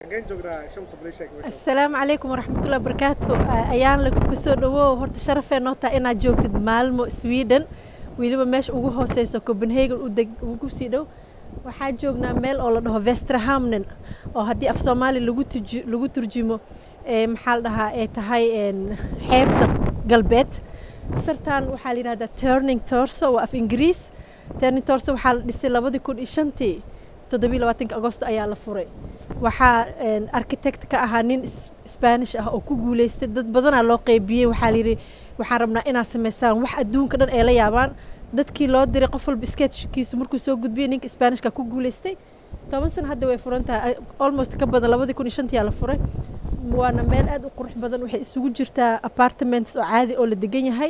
asalaamu calaykum waraxmatullahi wabarakaatu ayaan lagu soo dhawow horta sharafee noo taha inaad joogtid maalmo sweden weliba meesha ugu hooseyso copenhagen ugu sii dhow waxaa joognaa meel oo la dhaho vestrahamnen oo haddii af soomaali lagu turjumo maxaa la dhahaa ay tahay xeebta galbeed sartan waxaa la yidhahdaa turning torso waa af ingiriis turning torso waxaa la dhisay labadii kun iyo shantii toddobiyo labaatanka agosto ayaa la furay waxaa architect ka ahaa nin spanish ah oo ku guuleystay dad badanaa loo qeybiyey waxaa layidhi waxaan rabnaa inaad samaysaan wax adduunka dhan ay la yaabaan dadkii loo diray qof walba sketchkiisu markuu soo gudbiyey ninka spanishka ku guuleystay toban sana hadda way furan tahay almost ka badan labadii kun iyo shantii aa la furay waana meel aad u qurux badan waxay isugu jirtaa apartments oo caadi oo la degan yahay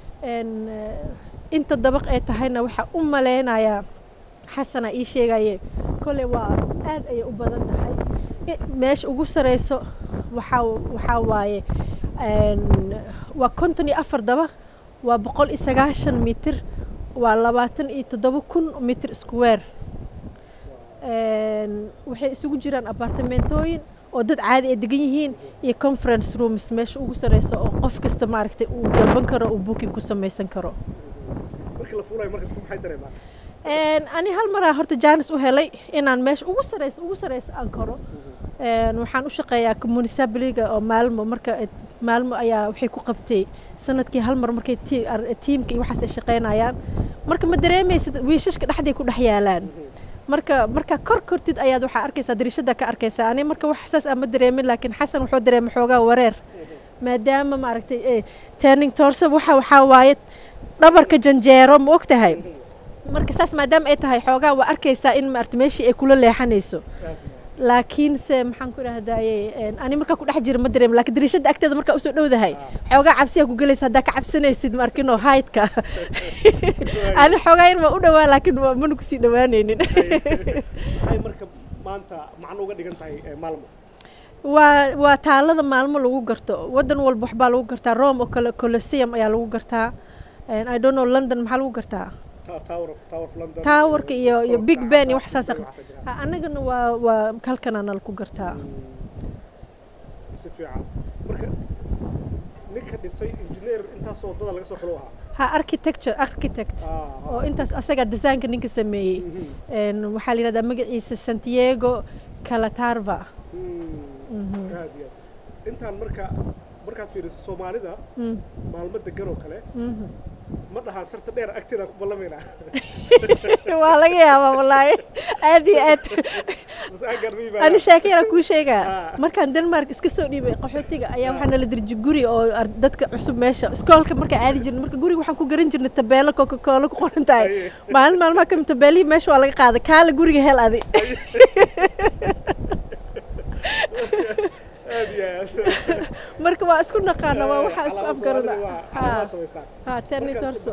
inta dabaq ay tahayna waxaa u maleynayaa xasana ii sheegaye kole waa aad ayay u badan tahay meesha ugu sareyso waxaa waxaa waaye waa konton iyo afar dabaq waa boqol iyo sagaashan mitir waa labaatan iyo toddoba kun mitir square waxay isugu jiraan apartamentooyin oo dad caadi ay degan yihiin iyo conference rooms meesha ugu sareyso oo qof kasta maaragtay uu dalban karo uu booking ku samaysan karo ani hal maraa horta jaanis u helay inaan meesha ugu sareysa ugu sareysa aan karo waxaan u shaqeeyaa municabiliga oo maalmo marka maalmo ayaa waxay ku qabtay sanadkii hal mar markay tiimka iyo waxaas ay shaqeynayaan marka ma dareemaysid wiishashka dhexday ku dhex yaalaan marka markaa kor kortid ayaad waxaa arkaysaa dariishada ka arkaysaa ani marka wax saas aan ma dareemin laakiin xasan wuxuu dareemay xoogaa wareer maadaama maaragtay turning torso waxa waxaa waaye dhabarka janjeero ma og tahay marka saas maadaama ay tahay xoogaa waa arkaysaa in maarata meeshii ay kula leexanayso laakiinse maxaan ku idhahdaye ani markaa ku dhex jira ma dareem lakin dariishada agteeda markaa usoo dhowdahay xoogaa cabsiyaa ku gelaysa haddaa ka cabsanaysid maarkino haydka ani xoogaa yar waa u dhawaa laakiin mana kusii dhawaanaynin waa waa taalada maalmo lagu garto wadan walba waxbaa lagu gartaa rome oo kale coloseum ayaa lagu gartaa i don't know london maxaa lagu gartaa towerka iyo iyo big ben iyo wax saas annagana waa waa halkanaana laku gartaa ha architecture architect oo intaas asaga desaanka ninka sameeyey waxaa la yidhahdaa magaciisa santiago calatarva intaan marka markaad fiiriso soomaalida maalmo degan oo kale ma dhahaan sarta dheer agteedaan ku ballamaynaa waa laga yaabaa wallaahi aad iyo aad ani sheeko yaraan kuu sheegaa markaan denmark iska soo dhiibay qaxootiga ayaa waxaa nala dirji guri oo dadka cusub meesha iskoolka markaa aadi jirnay marka guriga waxaan ku garan jirnay tabeelo coca cola ku qoran tahay maalin maalmaha kamid tabeelihii meesha waa laga qaaday kaala guriga hel adi marka waa isku naqaana waa waxaa isku afgarada territorso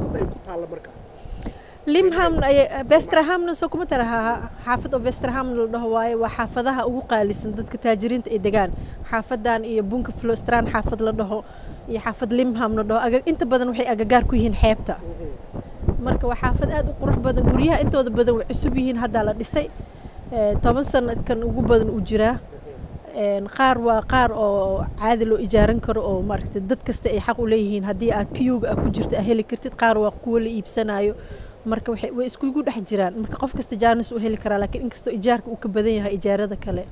limham vestrahamna soo kuma tara xaafad oo vestrahamna la dhaho waaye waa xaafadaha ugu qaalisan dadka taajiriinta ay degaan xaafadan iyo bunka flostran xaafad la dhaho iyo xaafad limham la dhaho inta badan waxay agagaar ku yihiin xeebta marka waa xaafad aad u qurux badan guryaha intooda badan way cusub yihiin haddaa la dhisay toban sanadkan ugu badan uu jiraa qaar waa qaar oo caadi loo ijaaran karo oo maaragtay dad kasta ay xaq u leeyihiin haddii aad kiyuga ah ku jirta a heli kartid qaar waa kuwo la iibsanayo marka waxay way iskugu dhex jiraan marka qof kasta jaanis u heli karaa laakiin inkastoo ijaarka uu ka badan yahay ijaarada kale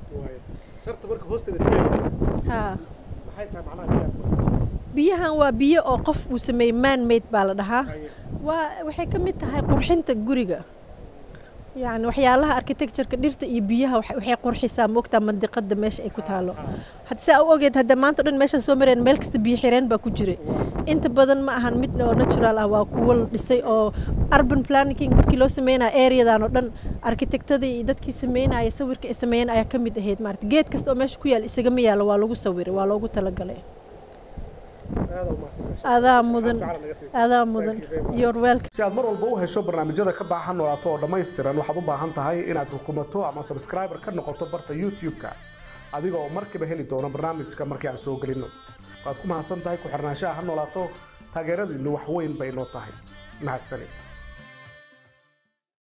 biyahan waa biyo oo qof uu sameeyey man made baa la dhahaa waa waxay ka mid tahay qurxinta guriga yani waxyaalaha architectureka dhirta iyo biyaha waxay qurxisaa moogtaa mandiqada meesha ay ku taalo saa u ogeed hadda maanta dhan meeshaan soo mareen meel kasta biyo xireen baa ku jira inta badan ma ahan mid oo natural ah waa kuwo la dhisay oo urban planning markii loo sameynaya areadan oo dhan architectadii iyo dadkii sameynaya sawirka ay sameeyeen ayaa ka mid ahayd maarata geed kasta oo meesha ku yaal isagama yaalo waa lagu sawiray waa loogu talagalay adaa mudan adaa mudan your welcome si aad mar walba u hesho barnaamijyada ka baahan noolaato oo dhammaystiran waxaad u baahan tahay inaad rukumato ama subscriber ka noqoto barta youtube-ka adiga oo markiiba heli doono barnaamijka markii aan soo gelinno waad ku mahadsan tahay ku xirnaanshaha ha noolaato taageeradiinnu wax weyn bay noo tahay mahadsanid